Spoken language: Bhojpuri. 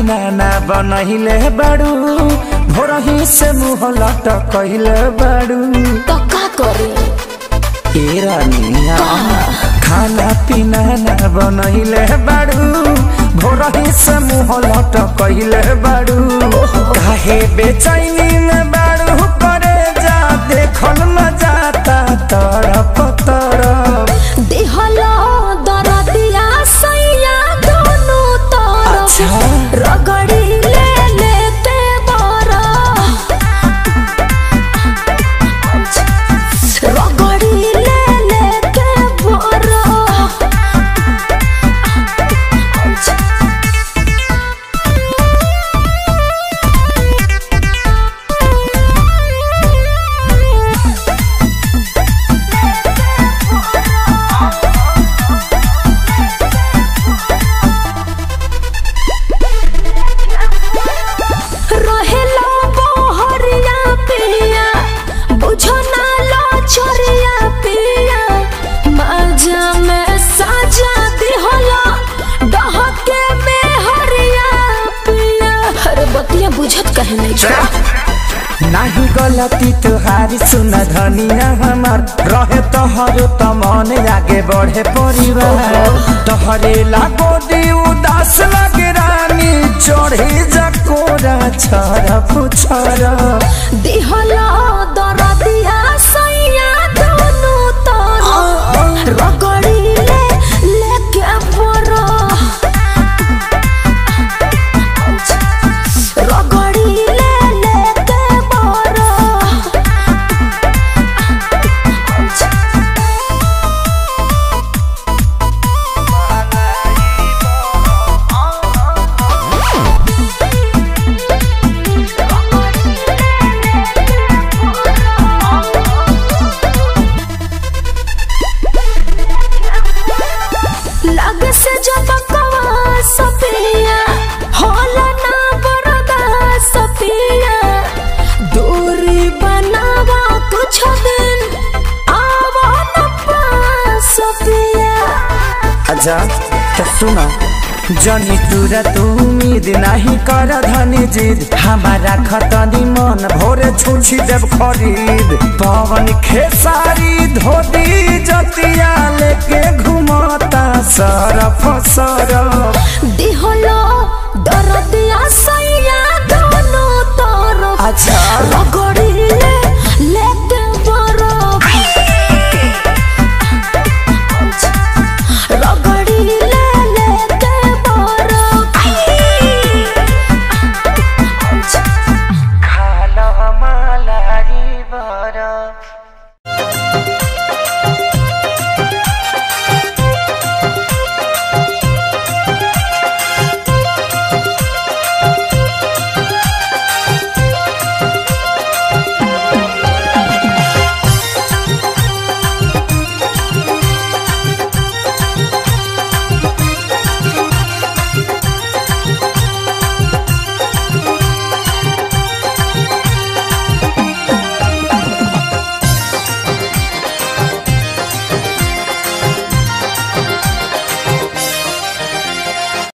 पीना ना बनहिले बाड़ू भोरही से मुँह लटकहिले बाड़ू तो का करी ए रानिया खाना पीना ना बनहिले बाड़ू भोरही से मुँह लटकहिले बाड़ू काहे बेचैनी में बाड़ू करे जा देखल न जाता तरफ तरफ दिहलो दरदिया सैया दोनों तरफ अच्छा। रगड़ी ले लेते बरा रगड़ी ले लेते बरा रहेला बहरिया पिया बुझो ना लो छोरिया पिया मजा में साजा दिहला डहके में हरिया पिया अरे बतिया बुझत कहे नहीं छो नाही गलती तुहारी सुन धनिया हमार रहे तोहरो त मन आगे बढ़े परिवार तोहरे लागो दी उदास लगे रानी चढ़े जकोरा छरा पुछरा दिहला दरदिया सैया दोनों तरफ रगड़ी ले लेके बरा रगड़ी ले लेके बरा लगे से जब कवा सपिया होला ना बरदा सपिया दूरी बनावा कुछ दिन आवा न पास सपिया अच्छा तो सुना जनी तुरा तू उम्मीद नहीं कर धनी जिद हमारा खतनी मन भोरे छुछी देव खरीद पवन खेसारी धोती जतिया लेके घुमता सरफ सरफ